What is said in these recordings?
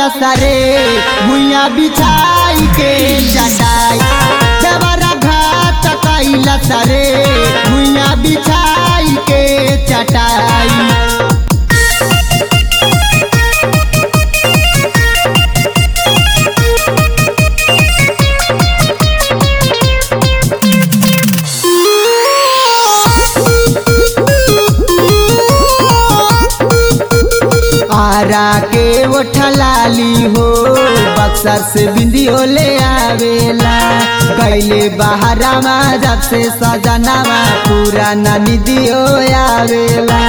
सरे भुइया बिछाई के चटाई देवरा घात कैल सरे भुइया बिछाई के चटाई आरा के ओठलाली हो बक्सर से बिंदियो ले आवेला कैले बहरामा जब से सजनावा पूरा ननी दियो आवेला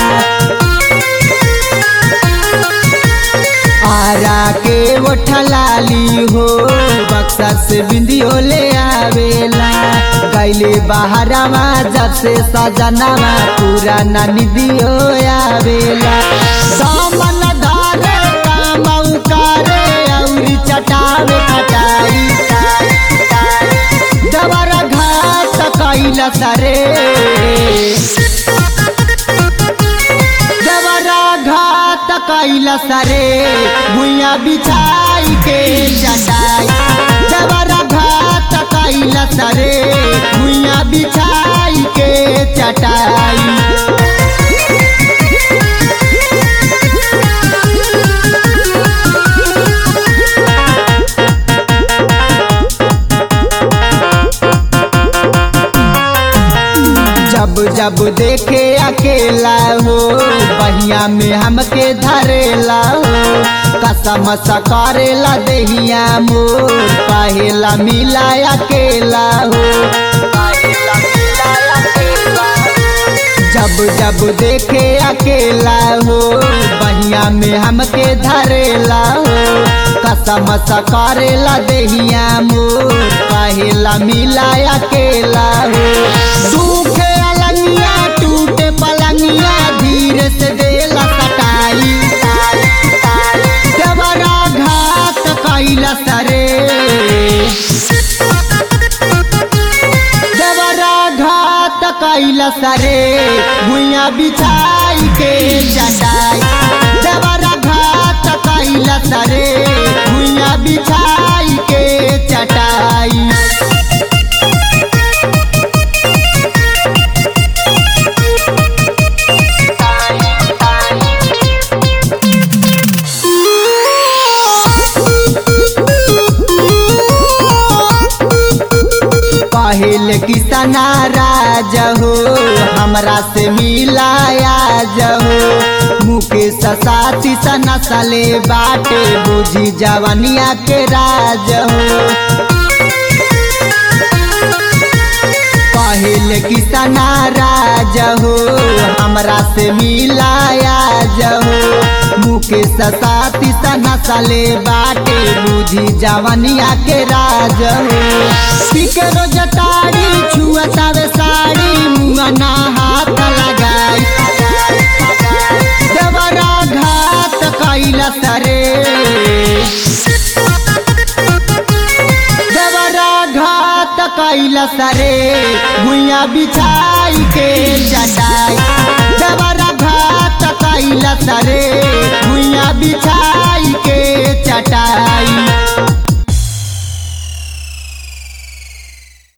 आरा के ओठलाली हो बक्सर से बिंदियो ले आवेला कैले बहरामा जब से सजनावा पूरा ननी दियो आवेला सामन धारे कामऊ करे औरी चटावे खटाई दवर घाट कैल सरे दवरा घाट कैल सरे भुइया बिछाई के चटाई दवरा घाट कैल सरे भुइया बिछाई के चटाई जब जब देखे अकेला हो बहिया में हमके धरेला हो कसम करेला देहिया मोर कहेला मिला अकेला हो जब जब देखे अकेला हो बहिया में हमके धरेला हो कसम करेला देहिया मोर कहेला मिला अकेला हो सूखे अलंगिया टूटे पलंगिया धीरे से देला कटाई देवरा घात कैल सरे देवरा घात कैल सरे भुइया बिछाई के चटाई देवरा घात कैल सरे भुइया बिछाई के चटाई पहल किसना राज हो हमरा से मिलाया जहो मुकेश साथी सना सले बाटे बुझी जवनिया के राज हो पहल किसना राज हो हमरा से मिलाया जहो मुकेश साथी सना सले बाटे बुझी जवनिया के राज हो पिकरो जटाड़ी छुअतावे साड़ी मुंगना हाथ लगाई देवरा घात कैल सरे देवरा घात कैल सरे भुइया बिछाई के चटाई देवरा घात कैल सरे भुइया बिछाई